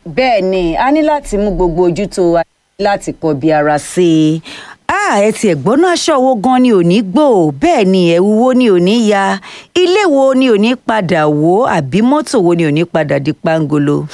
bẹ́ẹ̀ ni a ní láti mú gbogbo ojú tó wa láti kọ bí ara sí i ah ẹ tiẹ̀ gbọ́ná aṣọ wo gan ni ò ní gbò bẹ́ẹ̀ ni ẹ̀wù wo ni ò ní ya ilé wo ni ò ní padà wò àbí mọ́tò wo ni ò ní padà di pangolo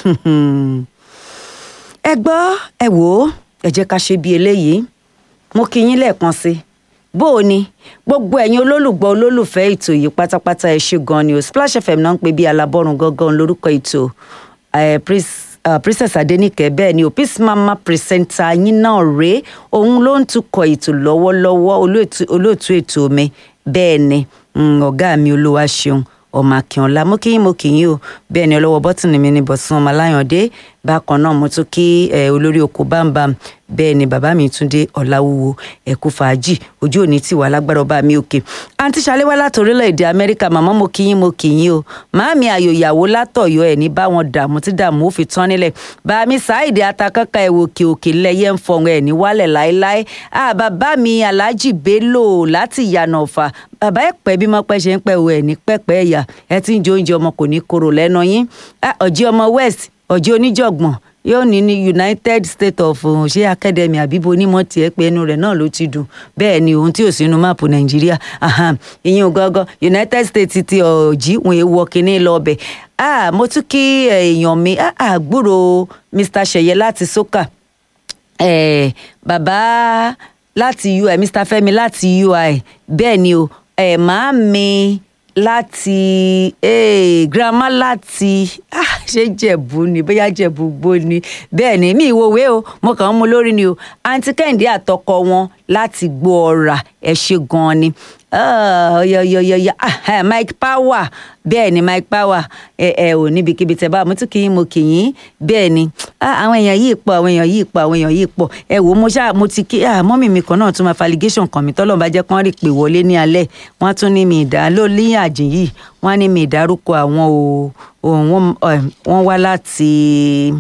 ẹ gbọ́ ẹ wò ó ẹ jẹ́ ká ṣe bí eléyìí mo kí yín lẹ́ẹ̀kan sí i bó o ní gbogbo ẹ̀yin olólùgbọ́ olólùfẹ́ ètò yìí pátápátá ẹ ṣé gan ni o Splash FM náà ń pè bí alábọ́run gangan lórúkọ ètò eh, Prince Uh, princess adenike bẹ́ẹ̀ ni o peace mama presenter yín náà rèé òun ló ń tukọ̀ ètò lọ́wọ́lọ́wọ́ olóòtú ètò mi bẹ́ẹ̀ ni ọ̀gá mi olúwa ṣeun ọmọ akínọlá mo kí yín mo kí yín o bẹ́ẹ̀ ni ọlọ́wọ́ bọ́tìnì mi ni bọ̀sùn ọmọ aláyàndé bákan náà mo tún kí olórí oko bámbam bẹ́ẹ̀ ni bàbá mi túndé ọ̀làwúwo ẹ̀kú fàájì ojú òní tì wá lágbára ọba mi òkè àǹtí ṣaléwá láti orílẹ̀-èdè amẹ́ríkà màmá mo kí yín mo kí yín o màámi ayò ìyàwó látọ̀yọ́ ẹ̀ ní bá wọn dààmú tí dààmú ó fi tán nílẹ̀ bàmí sáìdì atakọ́kọ́ ẹ̀wò òkè òkè lẹ́yẹ ń fọ̀hún ẹ̀ ní wálẹ̀ láéláé bàbá mi aláàjì bello láti ìyànà ọ̀fà bàbá ẹ̀ pẹ́ bí mo pẹ́ ṣe ń pẹ́ wọ ẹ̀ ní pẹ́pẹ́ ẹ̀yà ẹ ti ń jẹ oúnjẹ ọmọ kò ní korò lẹ́nu yín ọ̀jí ọmọ west ọ̀jí oníjọ̀gbọ̀n yóò ní ní united states of ṣé academy àbíbo onímọ̀ tiẹ̀ pé ẹnu rẹ̀ náà ló ti dùn bẹ́ẹ̀ ni ohun tí ò sínú máàpù nàìjíríà ìyẹn gángan united states ti ọ̀jí wọn èèwọ̀ kínní lọ ọbẹ̀ mo tún kí èèyàn mi àgbúrò mr ṣẹyẹ láti soka bàbá láti ui mr fẹ́mi láti ui bẹ́ẹ̀ ni o màá mi láti eh, grandma láti ah, ṣé jẹ̀bú ni bóyá jẹ̀bú gbó ni bẹ́ẹ̀ ni mi ìwòwe o mo kàn ń mú lórí ni o àǹtí kẹ́hìndé àtọkọ wọn láti gbọ́ ọ̀rà ẹ̀ ṣe gan-an ni ọyọyọyọyọ mike power bẹ́ẹ̀ ni mike power ẹ ẹ ò níbikíbi tẹ bá mo tún kí yín mo kì yín bẹ́ẹ̀ ni àwọn èèyàn yìí pọ̀ àwọn èèyàn yìí pọ̀ àwọn èèyàn yìí pọ̀ ẹ wò mo ṣáà mo ti kí mọ́mì mi kan náà tún máa fa allegation kan mi tọ́lọ́ bá jẹ́ kán rí pé wọlé ní alẹ́ wọ́n tún ní mi ìdá ló ní àjìn yìí wọ́n á ní mi ìdárúkọ àwọn o wọ́n wá láti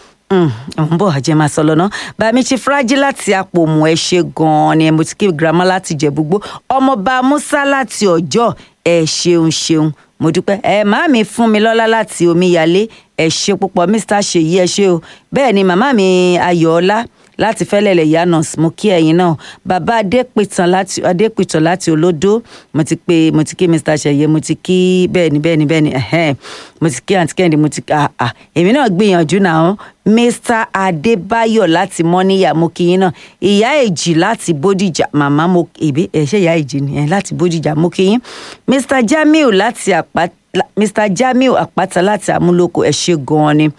ń bọ̀ àjẹ́ máa sọ lọ́nà bàmí ti fúrájì láti àpòmù ẹ ṣe gan-an ni mo ti kí girama láti jẹ̀búgbó ọmọọba musa láti ọjọ́ ẹ ṣeun ṣeun mo dúpẹ́ ẹ màámi fún mi lọ́lá láti omíyalé ẹ ṣe púpọ̀ mr ṣèyí ẹ ṣe o bẹ́ẹ̀ ni màmá mi ayọ̀ọ́lá láti fẹ́lẹ̀lẹ̀ yanos mo kí ẹ̀yin náà bàbá adépìtàn láti adépìtàn láti olódó mo ti pè mo ti kí mr ṣẹyẹ mo ti kí bẹ́ẹ̀ ni bẹ́ẹ̀ ni bẹ́ẹ̀ ni ẹ̀hẹ́n mo ti kí àǹtí kẹ́hìndé mo ti ah ah èmi náà gbìyànjú náà mr adébáyọ̀ láti mọ́níyà mo kí yín náà ìyá èjì láti bódìjà màmá mo èbí ẹ̀ ṣe ìyá èjì ni ẹ̀ láti bódìjà mo kí yín mr jamiu láti àpáta mr jamiu àpáta láti amúlòkọ ẹ ṣé gan-an ni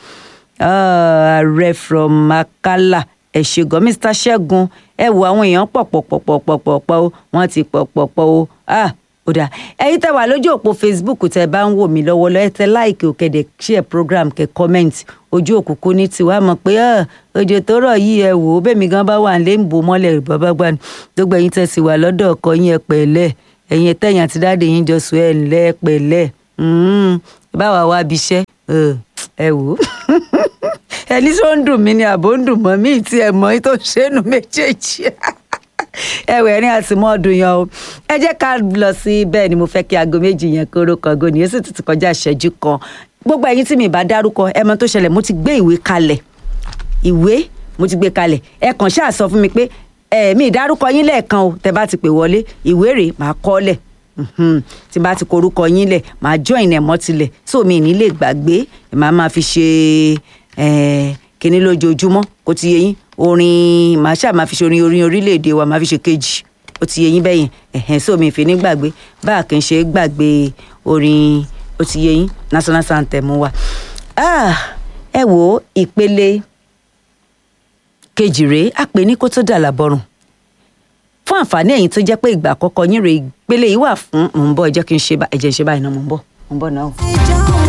ààrẹ from akala ẹ ṣé gan mr ṣẹ́gun ẹ wo àwọn èèyàn pọ̀ pọ̀ pọ̀ pọ̀ pọ̀ pọ̀ pọ̀ o wọ́n ti pọ̀ pọ̀ pọ̀ o ah ó dáa ẹ̀yin tẹ́ wà lójú òpó facebook tẹ́ bá ń wò mí lọ́wọ́lọ́wọ́ ẹ tẹ láìkì òkèdè share program kẹ comment ojú òkùnkùn ní tiwa mọ̀ pé òjò tó rọ̀ yìí ẹ wò ó bẹ́ẹ̀ mi gan bá wà lé ń bò mọ́lẹ̀ bàbá gbani gbogbo ẹ̀yin tẹ́ sì wà lọ́dọ̀ ọkọ yín ẹ pẹ̀lẹ́ ẹ̀yin tẹ̀yìn àti dáàdì yín jọ sùn ẹ̀ ńlẹ́ ẹ pẹ̀lẹ́ báwa wá bí iṣẹ́ ẹ wò ó ẹni tó ń dùn mí ni àbò ń dùn mọ́ mí tí ẹ mọ́ tó ṣẹ́nu méjèèjì ẹwẹ ní àtìmọ́ ọdún yan o ẹ jẹ́ ká lọ sí bẹ́ẹ̀ ni mo fẹ́ kí aago méjì yẹn kóró kan go nìyẹn sì ti kọjá ìṣẹ́jú kan gbogbo ẹ̀yin tí mi bá dárúkọ ẹ mọ̀ tó ṣẹlẹ̀ mo ti gbé ìwé kalẹ̀ ìwé mo ti gbé kalẹ̀ ẹ kàn ṣáà sọ fún mi pé ẹ mi ìdárúkọ yín lẹ́ẹ̀kan o tẹ bá ti pè wọlé ìwé rèé màá kọ lẹ̀ tí bá ti korúkọ yín lẹ̀ màá join ẹ̀ mọ́ tilẹ̀ tó mi ní lè gbàgbé màá máa fi ṣe kíní lójoojúmọ́ kó ti yé yín orin màá ṣáà máa fi ṣe orin orin orílẹ̀-èdè wa máa fi ṣe kejì ó ti yé yín bẹ́yẹn ẹ̀hẹ́n sómi ìfẹ́ ní gbàgbé báà kì í ṣe gbàgbé orin ó ti yé yín national anthem wa. ẹ wo ìpele kejì rèé àpè ní kó tó dà lábọ́rùn fún àǹfààní ẹ̀yin tó jẹ́ pé ìgbà àkọ́kọ́ yín rèé ìpele yìí wà fún mò ń bọ̀ ẹ jẹ́ kí n ṣe ẹ̀jẹ̀ ṣe báyìí náà mò ń bọ̀ mò ń bọ̀ náà.